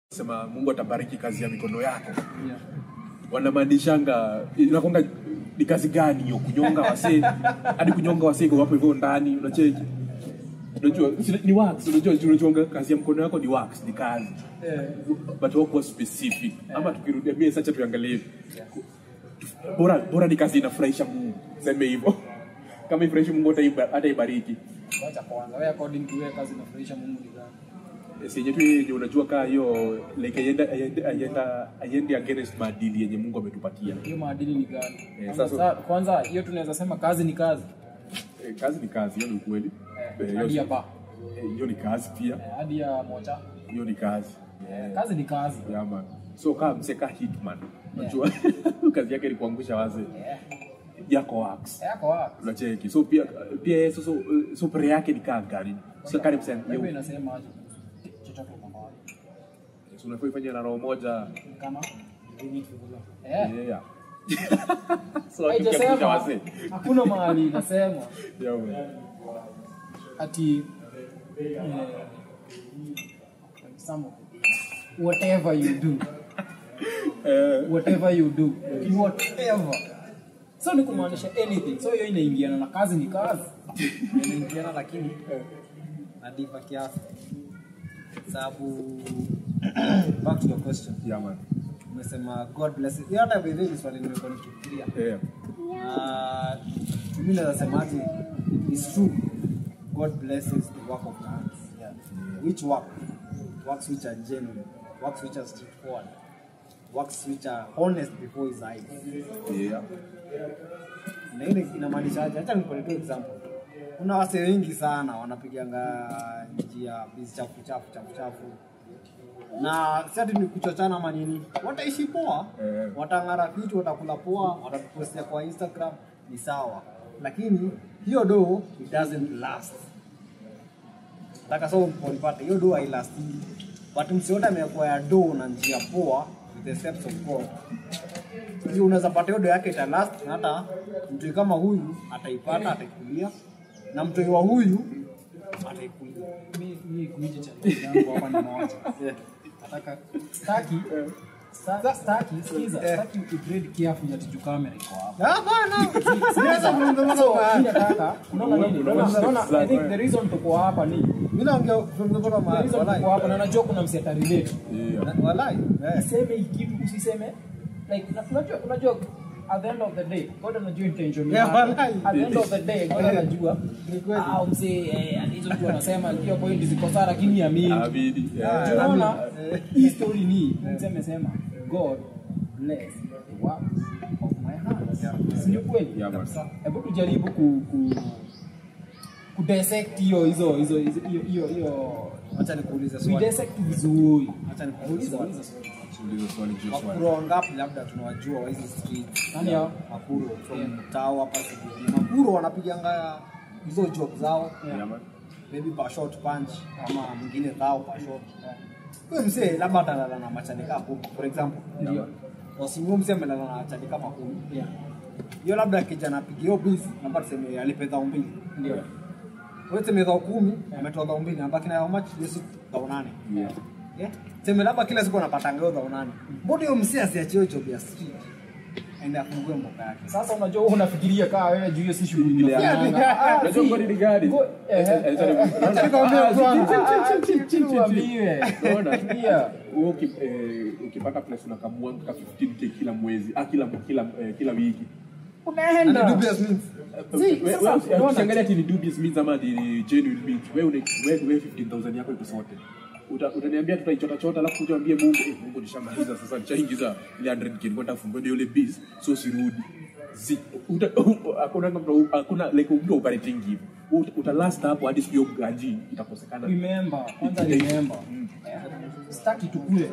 sema Mungu atabariki kazi ya mikono yako, Yeah. wanamaanishanga inakonga ni kazi gani hiyo? Kunyonga wasee hadi kunyonga wasee kwa wapo hivyo ndani, unacheki unajua si- ni wax, unajua unachonga kazi ya mkono yako ni wax, ni kazi Eh, but wakuwa specific ama tukirudia mie sacha tuangalie hivi bora bora ni kazi inafurahisha Mungu, seme hivyo kama ifurahishi Mungu hataiba- hataibariki wacha kwanza wewe according to wewe kazi inafurahisha Mungu ni gani? senye tu yenye unajua kaa hiyo like aienda aiende aienda aiende against maadili yenye Mungu ametupatia. Hiyo maadili ni gani? Eh, Kwanza sasa- sa- Kwanza hiyo tunaweza sema kazi ni kazi. Eh, kazi ni kazi, hiyo ni ukweli. Eh, Eh, hadi ya hiyo- ba. eh, hiyo ni kazi pia, Eh, Hadi ya moja. hiyo ni kazi. Eh, Kazi ni kazi. Yeah, man. So kama mseka hitman, unajua kazi yake ni kuangusha wazee Eh, yako wax. Yako wapi? Unacheki. So pia pia yeye so, so, so prayer yake ni kaa gani? So kani msema Wewe inasema aje? Chochote unafanya. so unafaa ifanye na roho moja. Kama eh Yeah. So akiangusha haijasema wazee. hakuna mahali inasema Yeah, man. ati eh, some of it. whatever you do Eh, whatever you do whatever so ni kumaanisha anything so hiyo inaingiana na kazi ni kazi inaingiana lakini nadiva kiasi sababu back to your question yeah, man. umesema god bless you. hiyo hata vile ni swali nimekuwa nikifikiria Yeah. na mimi naweza semaje is true god blesses the work of the hands yeah. which work works which are genuine works which are straightforward works which are honest before his eyes Yeah. na ile inamaanishaje? Acha nikuletee example. Kuna wase wengi sana wanapiganga njia bizi chafu chafu chafu chafu, na si ati ni kuchochana ama nini, wataishi poa, Eh. watang'ara vitu, watakula poa, watapostia kwa Instagram, ni sawa, lakini hiyo do it doesn't last. Nataka so mponipate hiyo do hailasti, but msiote amekuwa ya do na njia poa with the steps of God hiyo unaweza pata hiyo do yake italast na hata mtu kama huyu ataipata ataikulia na mtu wa huyu ataikulia mi mi kuiji challenge yangu hapa ni moja nataka staki sta- staki sikiza staki ukigrade careful ati juu kamera iko hapa hapana siweza kuongea so kwa mimi nataka unaona nini Unaona- unaona unaona i think unaona- the reason tuko hapa ni mimi naongea kuongea kwa the maana reason tuko walai hapa na najua kuna mseta relate Yeah. walai eh useme hii kitu usiseme like na- unajua unajua at the end of the day God anajua intention Yeah, yako. walai. at the end of the day God anajua Ni kweli. ah msee eh hizo tu wanasema hiyo point ziko sawa lakini amini Abidi. Yeah. tunaona Eh. hii story ni mtu amesema God bless the work of my hands si ni kweli Yeah, man. hebu tujaribu ku, ku ku dissect hiyo hizo hizo hizo- hiyo hiyo hiyo acha nikuulize we swali dissect vizuri acha nikuulize uliza swali uliza swali Uliza swali juu ya swali. Makuro wangapi labda tunawajua wa hizi street Nani hao? Makuro from Tao hapa CBD. Makuro wanapiganga hizo job zao Yeah, man. maybe per shot punch ama mwingine thao per shot. Huyo mzee labda atalala na machanika kumi for example. Ndio. Wasimu mzee amelala na machanika makumi. yeah Hiyo labda kijana apiga hiyo busy labda tuseme alipe dhao mbili. ndio Wewe tuseme dhao kumi ametoa dhao mbili anabaki na how much? Yesu dhao nane. Yeah. Yeah. Tuseme labda kila siku anapatanga hiyo dhao nane. Mbona hiyo mzee asiachie hiyo job ya street? Aende afungue mboka yake. sasa unajua wewe unafikiria kaa wewe juu hiyo si shughuli Ile ya- unafanyanga. Ah, Unajua si. ngoni ni gani? Ngo- eh, eh, Eh, sorry. Acha nikwambie Ah, bwana. chi- chi- chi- chi- chi- chi- chi- Tuambiwe. Unaona? Yeah. Wewe uki- eh, ukipata place unakamua mpaka 15k kila mwezi ah, kila kila eh, kila wiki And unaenda the dubious means. Si, We- sasa, we- unaona? ukiangalia ati ni dubious means ama ni genuine means wewe une- wewe wewe 15000 yako iko sote Uta- utaniambia tutaichota chota alafu tuambie Mungu eh, Mungu nishamaliza sasa nishaingiza ile 100k kwenda kufungua ndio ile biz so sirudi Zi- uta- hakuna mtu hakuna like mtu operating hivi Uta- uta last hapo hadi siku hiyo gaji itakosekana remember kwanza remember Eh, sitaki tukule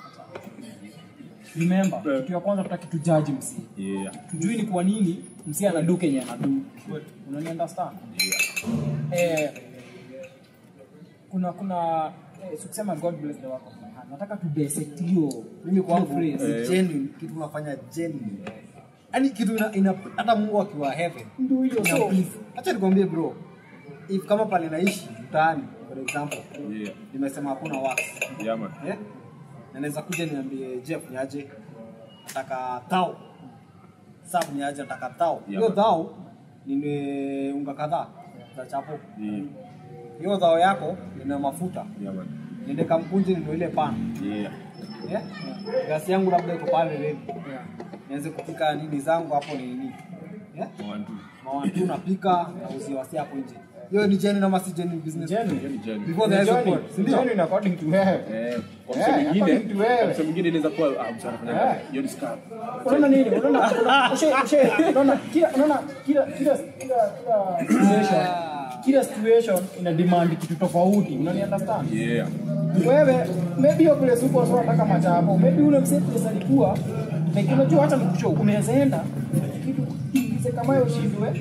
remember Eh. kitu ya kwanza tutaki tujaji msi yeah tujui ni kwa nini msi anadu kenye anadu unani understand eh, kuna kuna eh, sikusema god bless the work of my hand nataka tu dissect hiyo mimi kwangu hiyo phrase. ni genuine kitu unafanya genuine yaani kitu ina, ina hata Mungu akiwa heaven Ndio hiyo, ina so- peace acha nikwambie bro if kama pale naishi mtaani for example yeah nimesema hakuna wax yeah man eh na naweza kuja niambie Jeff niaje nataka thao sub niaje nataka thao hiyo Yeah. thao nime unga kadhaa za chapo Yeah. hiyo dhao yako ina mafuta Yeah, man. niende kamkunje ndio ile pan Yeah. yeah? gasi yangu labda iko pale ready Yeah. nianze kupika nini zangu hapo ni nini yeah? One, two. mawantu napika na uzia wasi hapo nje hiyo ni jeni nama si jeni business Genuine. Hiyo ni genuine. before the Genuine. support si ndio Genuine according to wewe. Eh, kwa Eh, msemo mwingine, according to wewe. kwa msemo mwingine inaweza kuwa ah, msana fanya Eh. kazi. Hiyo ni scam. unaona nini unaona unaona- ushe ushe unaona kila unaona kila kila kila kila situation kila situation ina demand kitu tofauti unani understand Yeah. wewe maybe hiyo place uko sio unataka machapo maybe ule msee place alikuwa like unajua hata nikushow unaweza enda kitu kiingize kama hiyo shindwe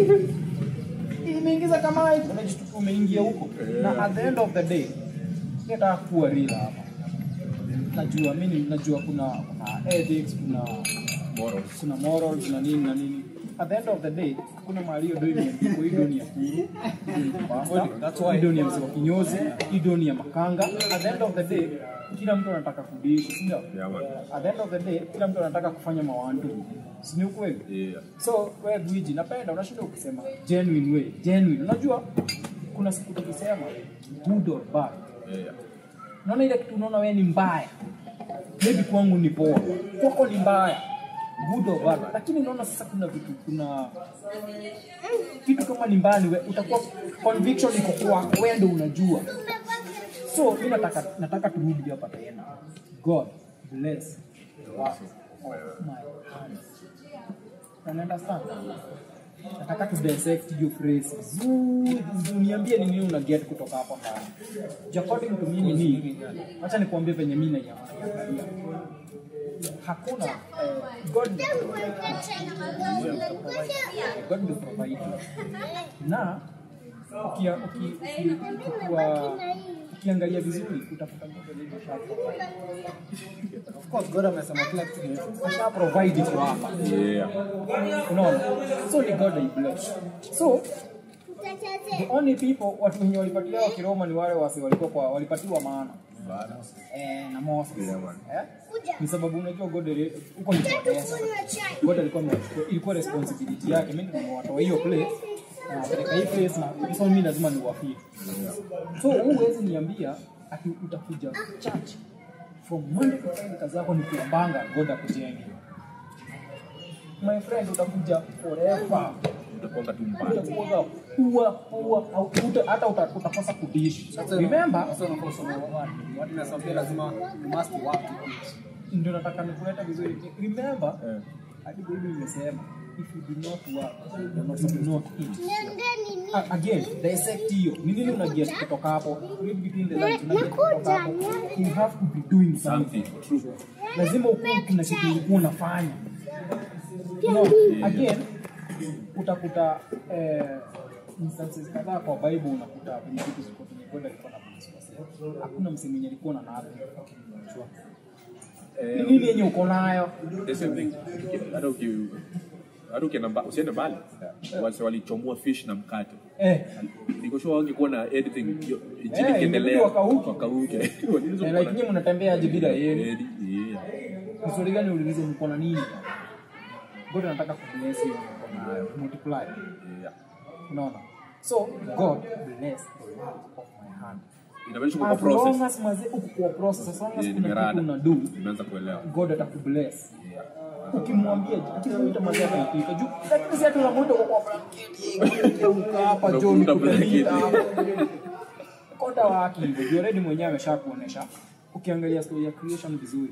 imeingiza kama hiyo unajishtuka umeingia huko na at the end of the day nataka kuwa real hapa najua mimi najua kuna kuna ethics kuna Morals. kuna morals na nini na nini at the end of the day hakuna mahali hiyo doi imeandikwa hii doni ya kuru That's why. hii doni ya msema kinyozi hii doni ya makanga at the end of the day kila mtu anataka kudishi si ndio Yeah, man. at the end of the day kila mtu anataka kufanya mawandu si ni ukweli Yeah. so wewe gwiji napenda unashinda ukisema genuine way genuine unajua kuna siku tukisema good or bad Yeah. unaona ile kitu unaona wewe ni mbaya maybe kwangu ni poa kwako ni mbaya good or bad lakini unaona sasa kuna vitu kuna kitu kama ni mbaya ni we, utakuwa conviction iko kwako wewe ndio unajua so mi nataka nataka turudi hapa tena god bless the work of my hands Can you understand nataka tu dissect hiyo phrase vizuri uniambie ni nini una get kutoka hapo ndani Ju according to mimi ni acha nikuambie venye mimi naiangalia hakuna eh, god god will provide na ukia- uki- uki- ukikuwa- ukiangalia vizuri utakuta God already asha provide. of course God amesema kila kitu ni asha provide iko hapa Yeah. unaona so ni god I bless so the only people watu wenye walipatiwa wa kiroma ni wale wasi walikuwa kwa walipatiwa maana eh, na Moses Yeah, man. eh? ni sababu unajua god ali- huko ni kwa pesa god alikuwa amechukua- ilikuwa responsibility yake mimi nimewatoa hiyo place na wapeleka hii place na so mimi lazima niwafie so huwezi niambia ati utakuja church from Monday to Friday kazi yako ni kuombanga god akujenge my friend utakuja forever Utakuwa tu mbaya. utakuwa pua pua au uta, hata uta, utakosa kudishi Sasa remember sasa unakosa watu. Watu nasambia lazima you must work to eat. ndio nataka nikuleta vizuri remember Eh. hadi bible imesema if you do not work you also do not eat A- again dissect hiyo ni nini una get kutoka hapo read between the lines una get kutoka hapo you have to be doing something Something. True. lazima ukuwe kuna kitu ulikuwa unafanya no, again utakuta eh, instances kadhaa kwa bible unakuta kwenye vitu ziko kwenye god alikuwa na kunisukuma. hakuna msee mwenye alikuwa na nabi ni Eh, nini yenye uko nayo the same thing. Hata uki- hata ukienda mba- usiende mbali wase walichomoa fish na mkate eh, niko sure wangekuwa na anything yo- injili Eh, ikiendelea ingebidi wakauke. wakauke eh, like nyinyi mnatembea aje bila yeye Edi, yeah. Ni swali gani uliuliza mko na nini god anataka kubless hiyo mko nayo multiply Yeah. unaona so god bless the work of my hand inamaanisha uko kwa as long process as maze uko kwa process as long as Yeah, kuna nimerada. kitu una do nimeanza kuelewa god atakubless Yeah. ukimwambia akimuita mazi ataitika juu lakini si ati unamuita kwa kwa blanketi uka hapa John Unamuita blanketi. kukuita koda waki hivyo juu already mwenyewe amesha kuonesha ukiangalia story ya creation vizuri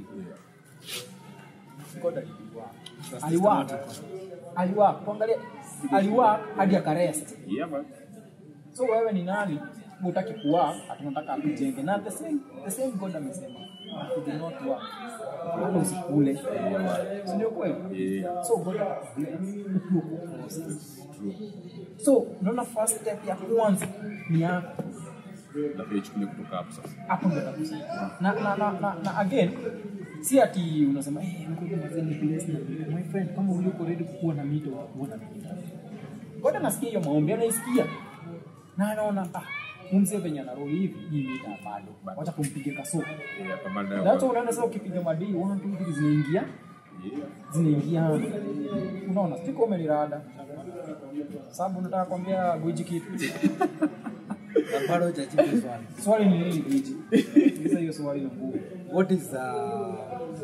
god aliwa aliwa aliwa kuangalia aliwa hadi akarest Yeah, man. so wewe ni nani utaki kuwa atunataka akujenge na the same, the same god amesema "You do not work wala usikule Si ndio kweli Yeah. so god atakubless ukiwa kwa process True. so unaona first step ya kwanza ni yako Nafaa ichukulie kutoka hapo sasa hapo ndio atakusaidia na, na, na, na, na again si ati unasema eh ngoja mazee ni bless na mito." my friend kama uliko ready kuwa na mito kuwa na mito God anasikia hiyo maombi anaisikia na anaona ah umse venye anaroli hivi hii mita bado wacha tumpige kaso Yeah, kamanda that's why unaona sasa ukipiga madii 1 2 3 zinaingia Yeah. zinaingia unaona siko umenirada sababu nataka kuambia gwiji kitu Na bado hujajibu swali. swali ni nini gwiji sasa hiyo swali ni ngumu What is uh,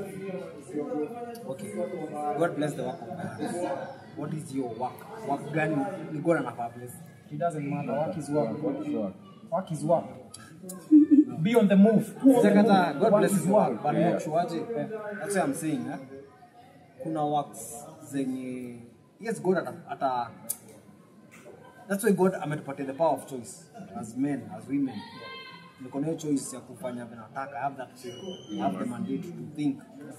okay? God bless the work of my hands. What is your work? Work gani ni God anafaa bless? it doesn't matter work is work What is what? work is work be on the move Sijakata, God Work bless is the work. work, but Yeah. not sure aje. That's what I'm saying. Eh? Kuna works zenye yes God ata, ata That's why God ametupatia the power of choice as men, as women. Niko na hiyo choice ya kufanya vile nataka. I have that I have the mandate to think.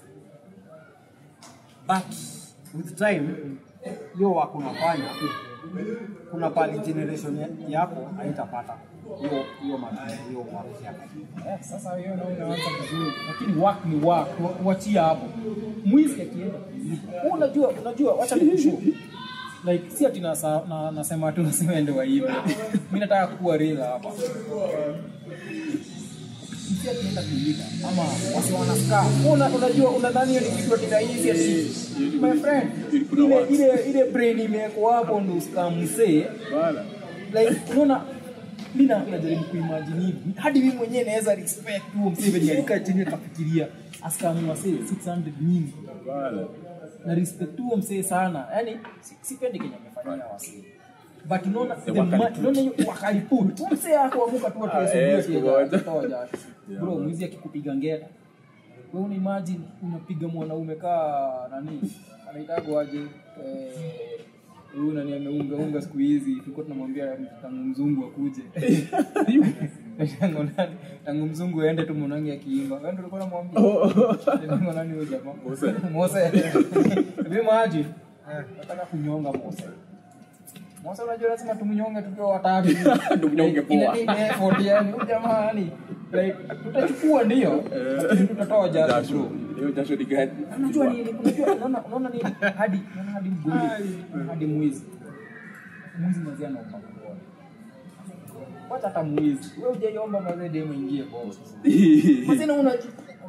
But with time hiyo work unafanya kuna pali generation ya- yako haitapata hiyo hiyo matunda hiyo work yako. Eh, sasa hiyo ndio unaanza vizuri lakini work ni work wa- wachia hapo mwizi akienda kuiba. unajua unajua wacha nikushow like si ati nasa, na, nasema tu nasema ende waibe mimi nataka kuwa real hapa si akienda kuiba ama wasi wanaska una unajua unadhani hiyo ni kitu ati rahisi ati my friend ile ile ile brain imewekwa hapo ndo usikamsee Bala. like unaona mi na- najaribu kuimagine hivi hadi mimi mwenyewe naweza respect huo msee venye alikaa chini akafikiria asikaamua say 600 nini Bala. na respect huo msee sana yani si- sipendi kenye amefanyia wasee but unaona the wakali ma- unaona hiyo wakaliput huo msee akuamuka tu Ah, eh, siku moja. atuatoa jasho bro mwizi akikupiga ngeta wewe una imagine unapiga mwanaume kaa nani anaitagwa aje eh, huyu nani ameunga unga siku hizi tulikuwa tunamwambia tangu mzungu akuje tangu nani tangu mzungu aende tu mwanangi akiimba wewe ndio ulikuwa unamwambia tangu nani huyo jamaa Mose. Mose mimi maji nataka kunyonga Mose Mose unajua lazima tumnyonge tukiwa watatu Tumnyonge Like, ile poa. ni effort yani huyu jamaa yani like tutachukua ndio lakini tutatoa jasho Jasho. bro Hiyo jasho ni gani? unajua nini unajua unaona unaona nini hadi unaona hadi mgoli hadi mwizi mwizi mazee anaomba kuona wacha hata mwizi wewe hujaiomba mazee demo ingie boss mazee na una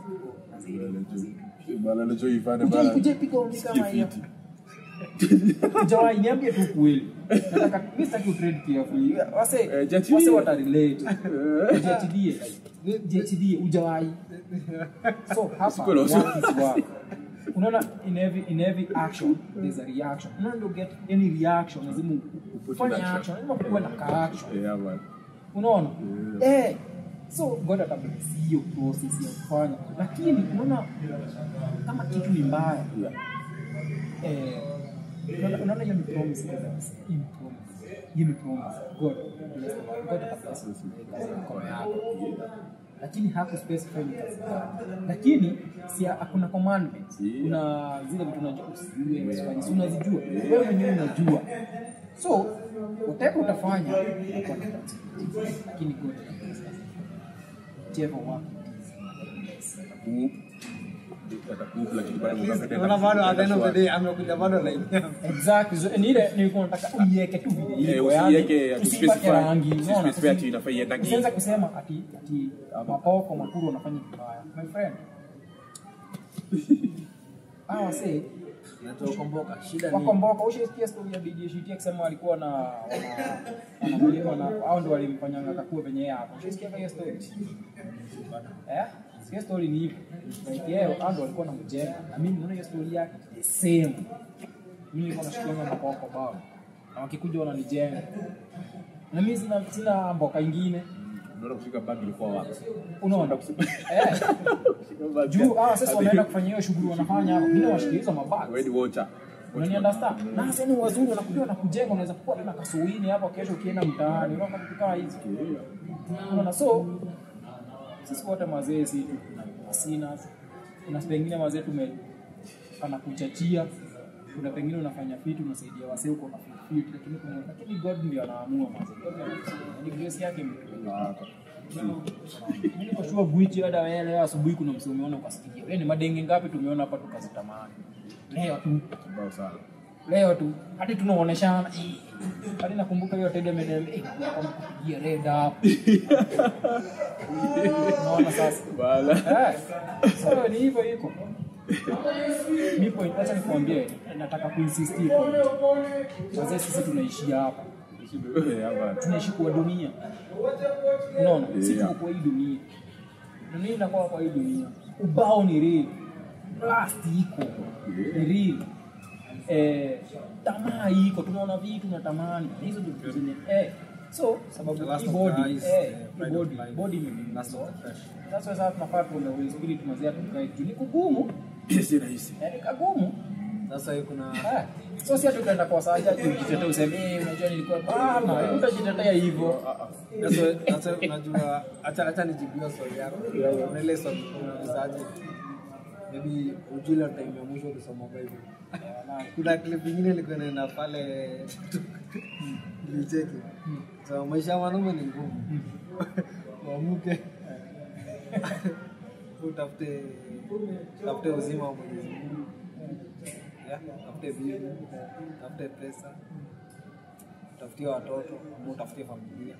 Bala anachoifanya Ujai bala. kuja piga ombi kama hiyo. Fiti. Jawai niambie tu kweli. Nataka mimi sitaki utrade carefully. Wase Eh, JTD. wase wata relate. JTD. JTD ujawai. So hapa Sikuwa na work wasi- is work. Unaona in every in every action there's a reaction. Unaona ndio get any reaction lazima Put in ufanye action. action. Lazima kuwe na ka action. Yeah, man. unaona eh so god atabless hiyo process ya kufanya lakini unaona kama kitu ni mbaya Yeah. eh unaona- unaona hiyo ni promise God has- hii ni promise hiyo ni promise god bless the- god atabless kazi ya mikono yako lakini haku specify ni kazi gani lakini si hakuna commandments Yeah. kuna zile vitu unajua usijue usifanye si unazijua wewe mwenyewe unajua so whatever utafanya utakuwa na kazi. lakini god atabless whichever work it is Atakup. Atakup, lakini bado unapenda Unaona bado at the end of the day amekuja bado like exactly so, ni ile nilikuwa nataka uiweke tu vile Eh, iko usiiweke yani ati usipake specify- rangi unaona usispecify ati inafaa iende hii. usianze kusema ati ati mapoko makuru wanafanya vibaya my friend hawa say natokomboka shida ni wakomboka ushaisikia story ya DJ Shiti akisema walikuwa na wana- wanamlima na hao ndio walimfanyanga akakuwa venye yeye hapo ushaisikia hiyo story eh hiyo story ni hivi like yeye hao ndio walikuwa wanamjenga na mimi naona hiyo story yake the same mimi nilikuwa nashikianga mapoko bao na wakikuja wananijenga na mimi sina sina mboka ingine Unaona kushika bag ilikuwa wapi? unaona eh juu hawa sasa wanaenda kufanya hiyo shughuli wanafanya hapo mimi nawashikilia mabaki Wewe ni watcher. Unani understand? Na sasa ni wazuri wanakuja wanakujenga unaweza kuwa tena kasuini hapo kesho ukienda mtaani. Unaona vitu kama hizi. Unaona so sisi wote mazee si tu asina. Kuna pengine mazee tume kana kuchachia. Kuna pengine unafanya vitu unasaidia wasee huko na fit lakini kuna lakini God ndio anaamua mazee. God ndio anaamua. Ni grace yake imetupeleka. Mimi niko sure Gwichi hata wewe leo asubuhi kuna msee umeona ukasikia. Wewe ni madenge ngapi tumeona hapa tukazitamani. Leo tu Kibao sana. leo tu hadi tunaoneshana eh, hadi nakumbuka hiyo tege ameniambia eh, kupigia red up unaona sasa Bala. Eh, so ni hivyo iko nipo acha nikwambie nataka kuinsist iko wazee sisi tunaishia hapa Yeah, man. tunaishi kwa dunia unaona si Yeah. tuko kwa hii dunia dunia inakuwa kwa hii dunia ubao ni real last iko ni real eh, tamaa iko tunaona vitu na tamani hizo ndio vitu zenye eh, so sababu The last hii of body the eyes, eh, eh, hii pride of body life. body imebidi Last of the flesh. sasa sasa tunafaa tuone Holy Spirit mazia tukae juu ni kugumu Si rahisi. yani kagumu Sasa hii kuna Eh, so si ati utaenda kwa saja ujitetea useme "Eh, unajua nilikuwa bana utajitetea hivyo Sasa sasa unajua acha acha nijibia swali yako. Kuna ile swali unaulizaje? Maybe ujule time ya mwisho ulisoma Bible. Kuna clip nyingine ilikuwa inaenda pale nilicheki. So maisha ya mwanaume ni ngumu. Uamuke. Utafute utafute uzima wa Mwenyezi Mungu. Yeah, Utafute bibi, utafute pesa, utafutie watoto, ama utafutie familia.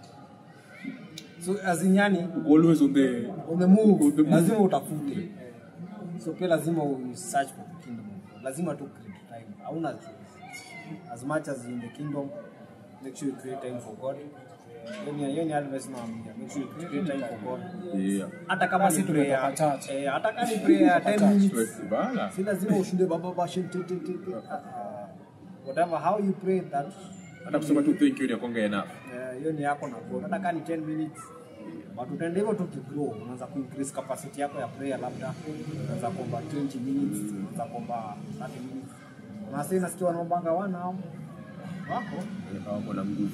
So as in yani Always on the on the move, On the move. lazima utafute. So pia lazima u search for the kingdom. of God. Lazima tu create time. Hauna choice. As much as in the kingdom, make sure you create time for God. Hiyo ni hiyo ni advice naambia. Make sure you create time for God. yeah. Hata kama Basi ni tumetoka prayer, church. eh, hata kama ni prayer 10 minutes. Bala. Si lazima ushinde baba bashin ti ti ti. ti. Ah, Whatever how you pray that Hata kusema tu thank you ni akonga enough. Eh, hiyo ni yako na God. Hata kama ni 10 minutes but utaenda hivyo tu kigrow, unaanza kuincrease capacity yako ya prayer, labda unaanza kuomba 20 minutes, unaanza kuomba 30 minutes. Na sasa nasikia wanaombanga wana hao wako Hawako na nguvu.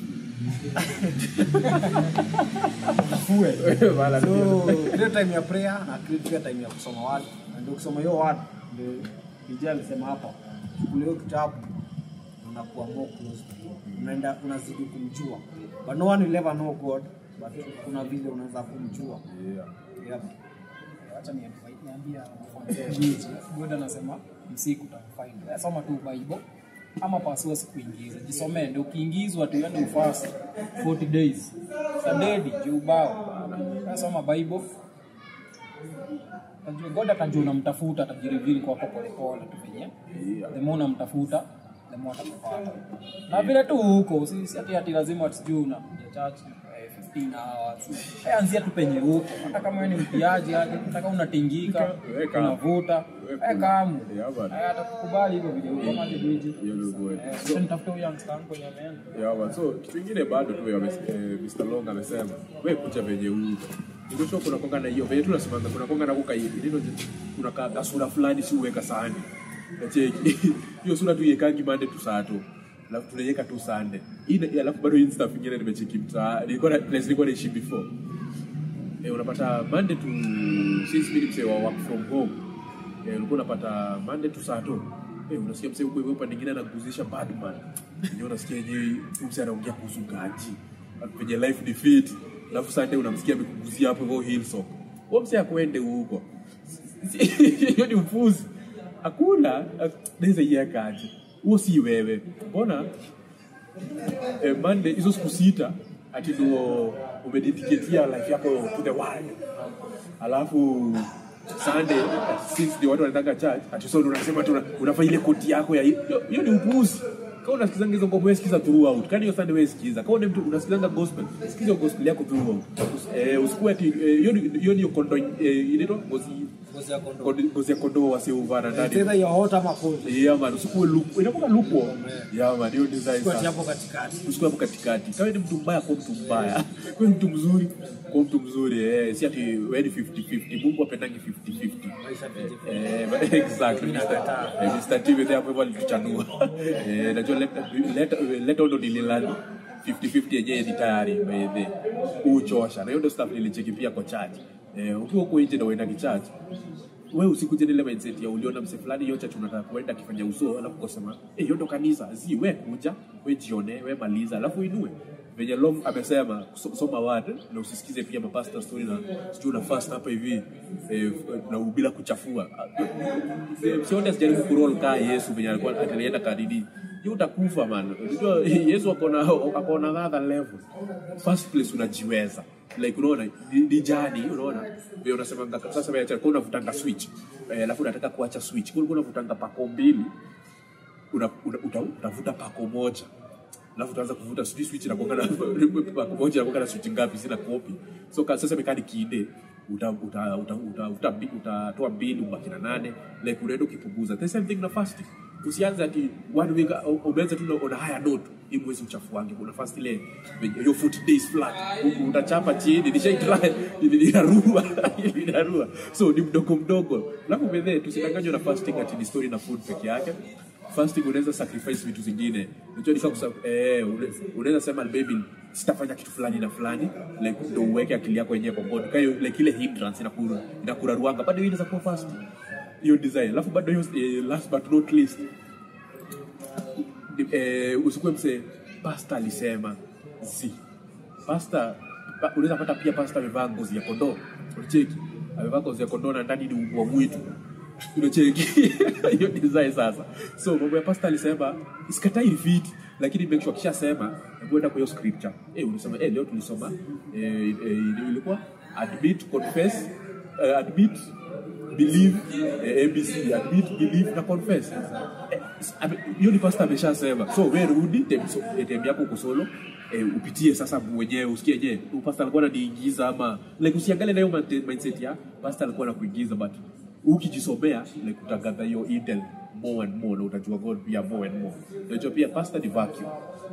so create time ya prayer na create pia time ya kusoma word, na ndio kusoma hiyo word ndio DJ alisema hapa, kule hiyo kitabu unakuwa more close to God, unaenda unazidi kumjua, but no one will ever know God, but kuna vile unaweza kumjua Yeah. yeah. acha ni- niambia wanafunzi. God anasema msiku utafind soma tu bible ama pasua sikuingiza jisomee ndio ukiingizwa tu yani ufast 40 days sadedi juu ubao soma bible Atajua- god atajua unamtafuta atajirivili kwako polepole tu venye Yeah. the more unamtafuta the more atakupata na vile tu huko si si ati ati lazima sijui unakuja church eh, 15 hours Eh, anzia tu penye huko hata kama wewe ni mpiaji aje hata unatingika Weka. unavuta Weka. eh kamu Yeah, bana. eh atakukubali hivyo vile huko kama aje bridge Hiyo ndio kweli. eh sasa nitafuta huyo youngster wangu kwenye ameenda Yeah, man. So kitu kingine bado tu ya eh, Mr. Long amesema wewe kucha venye huko. Ndio kuna konga na hiyo venye tu nasemanga kuna konga na kuka hivi. Ndio kuna ka kasura fulani si uweka sahani. Nacheki. Hiyo sura tu yekangi mande tu saa tu. Alafu tunaiweka tu Sunday. Hii alafu bado hii stuff ingine nimecheki mtaa. Nilikuwa na place nilikuwa naishi before. Eh, unapata Monday to since mimi ni msee wa work from home. Eh, ulikuwa unapata Monday to Saturday. Eh, unasikia msee huko hivyo upande mwingine anaguzisha Batman. Ndio unasikia yenyewe huyu msee anaongea kuhusu gaji. Kwenye life defeat. Alafu Sunday unamsikia amekuguzia hapo hivyo Hillsong. Huyo msee akwende huko. Hiyo ni upuzi. Hakuna naweza iweka aje. Huo si wewe. Mbona eh, Monday hizo siku sita ati ndio umedediketia life yako to the world, alafu Sunday since ndio watu wanataka church ati so ndio unasema tu una- unafaa ile koti yako ya hiyo hiyo ni upuzi. Kama unasikizanga hizo ngoma wewe sikiza throughout. Kani hiyo Sunday wewe sikiza. Kama ni mtu unasikizanga gospel, sikiza hiyo gospel yako throughout. Eh, usikue ati eh, hiyo ni- hiyo ni kondo eh, inaitwa ngozi ngozi ya kondoo. kondo- ngozi ya kondoo wasiovana It's ndani. either you're hot ama cold. Yeah man, usikue lupo. Inakuwa lupo. Yeah man, hiyo design Kwa sasa hapo katikati. usikue hapo katikati. Kama ni mtu mbaya, kwa mtu mbaya. Kwa mtu mzuri, kwa mtu mzuri. Eh, si ati wewe ni 50-50. Mungu apendangi 50-50. Maisha vije. Eh, but exactly. Mr. Eh, Mr. TV there hapo hivyo alituchanua. Eh, najua let let let ndo nililani 50-50 yenyewe ni tayari by the uchosha. Na hiyo ndo stuff nilicheki pia kwa church. Eh, ukiwa huko nje na uenda kichurch wewe usikuje ile mindset ya uliona mse fulani hiyo church unataka kuenda akifanya uso alafu kusema eh hiyo ndo kanisa zi we kuja we jione we maliza alafu inue venye long amesema so- soma word na usisikize pia mapasta story na sijui una fast hapa hivi eh, na bila kuchafua Eh, sione sijaribu kurol kaa yesu venye alikuwa atalienda kadidi hiyo utakufa man unajua yesu akona akona another level first place unajiweza like unaona ni, ni jani unaona vile unasema sasa vile kwa unavutanga switch eh, alafu unataka kuacha switch kwa ulikuwa unavutanga pako mbili una, una, uta, utavuta pako moja alafu utaanza kuvuta sijui switch inakuwa na pako moja inakuwa na switch ngapi sina copy so ka, sasa mekani kide uta uta uta uta uta utatoa mbili ubaki na nane like unaenda ukipunguza the same thing na fasting usianze ati one week u- umeanza tu na- on a higher note hii mwezi uchafuange kuna fast ile your foot days flat U- utachapa chini nishaitry inarua inarua so ni mdogo mdogo alafu bedhe tusidanganywe na fasting ati ni story na food peke yake fasting unaweza sacrifice vitu zingine unajua ni kama kusa- eh une- unaweza sema baby sitafanya kitu fulani na fulani like ndo uweke akili yako yenyewe kwa God kwa hiyo like ile hindrance inakura inakuraruanga bado hiyo inaweza kuwa fasting hiyo design alafu bado hiyo eh, last but not least ni- eh, usikuwe mse pasta alisema zi pasta pa, unaweza pata pia pasta amevaa ngozi ya kondoo unacheki amevaa ngozi ya kondoo na ndani ni umbwa mwitu unacheki hiyo design sasa so mambo ya pasta alisema isikatai fiti lakini make sure kishasema hebu enda kwa hiyo scripture eh unasema eh leo tulisoma eh, eh, ilikuwa admit confess eh, admit believe eh, abc admit believe na confess Eh, ame- hiyo ni pastor ameshasema so we rudi tem- so- eh, tem yako uko solo eh, upitie sasa mwenyewe usikie je huyu pastor alikuwa ananiingiza ama like usiangalie na hiyo mante- mindset ya pastor alikuwa anakuingiza but ukijisomea like utagather hiyo intel more and more na utajua god pia more and more unajua pia pastor ni vacuum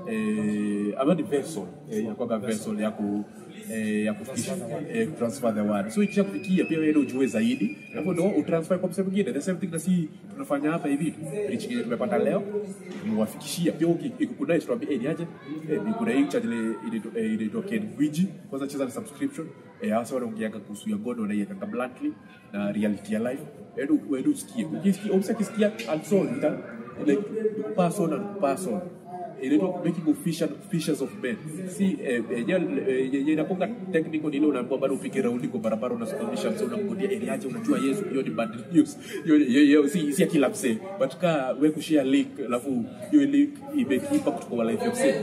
eh, ama ni vessel eh, inakuwa vessel ya ku eh, ya kufikisha eh, transfer the word so ikisha kufikia pia wewe ndio ujue zaidi hapo ndio utransfer kwa msemo mwingine the same thing na si tunafanya hapa hivi preaching yenye tumepata leo tumewafikishia pia uki- ikikudai tuambie eh niaje eh ni kuna hii channel inaitwa- eh, inaitwa Ken Gwiji kwanza cheza na subscription eh hasa wanaongeaga kuhusu ya God wanaiweka bluntly na reality ya life wewe wewe usikie ukisikia ukisikia also ita like person and person inaitwa making of fisher, fishers of men si eh, yenyewe eh, yenye inakuwa technical ni ile unaambiwa bado upige raundi kwa barabara unasimamisha msee unamgodia eriaje unajua Yesu hiyo ni bad news hiyo hiyo hiyo si si ya kila msee but ka wewe kushare link alafu hiyo link imekipa kutoka life ya msee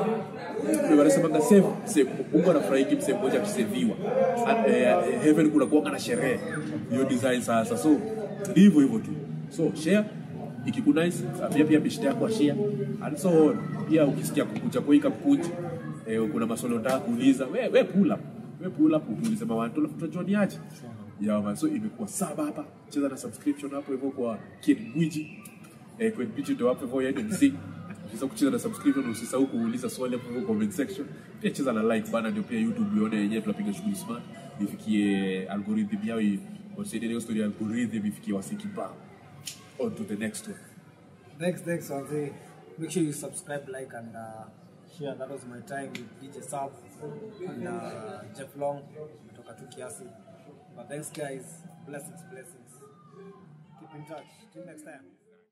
ndio wanasemanga save save Mungu anafurahi msee mmoja akiseviwa And, eh, heaven kuna kuanga na sherehe hiyo design sasa so ni hivyo hivyo tu so share ikikunice pia pia bishti yako share and so on pia ukisikia kukucha kuika kukucha eh, kuna maswali unataka kuuliza we we pull up we pull up utuulize mawanto alafu tutajua ni aje yeah man so imekuwa saba hapa cheza na subscription hapo hivyo kwa Kid Gwiji eh, Kid Gwiji ndio hapo hivyo yeye mzee Ukisahau kucheza na subscription usisahau kuuliza swali hapo hivyo comment section pia cheza na like bana ndio pia YouTube ione yenyewe tunapiga shughuli smart ifikie algorithm yao hii wasaidie hiyo story ya algorithm ifikie wasiki ba on to the next one Next, next, Wanze. Make sure you subscribe, like, and uh, share. That was my time with DJ Sab and uh, Jeff Long. Kutoka tu kiasi. But thanks, guys. Blessings, blessings. Keep in touch. Till next time.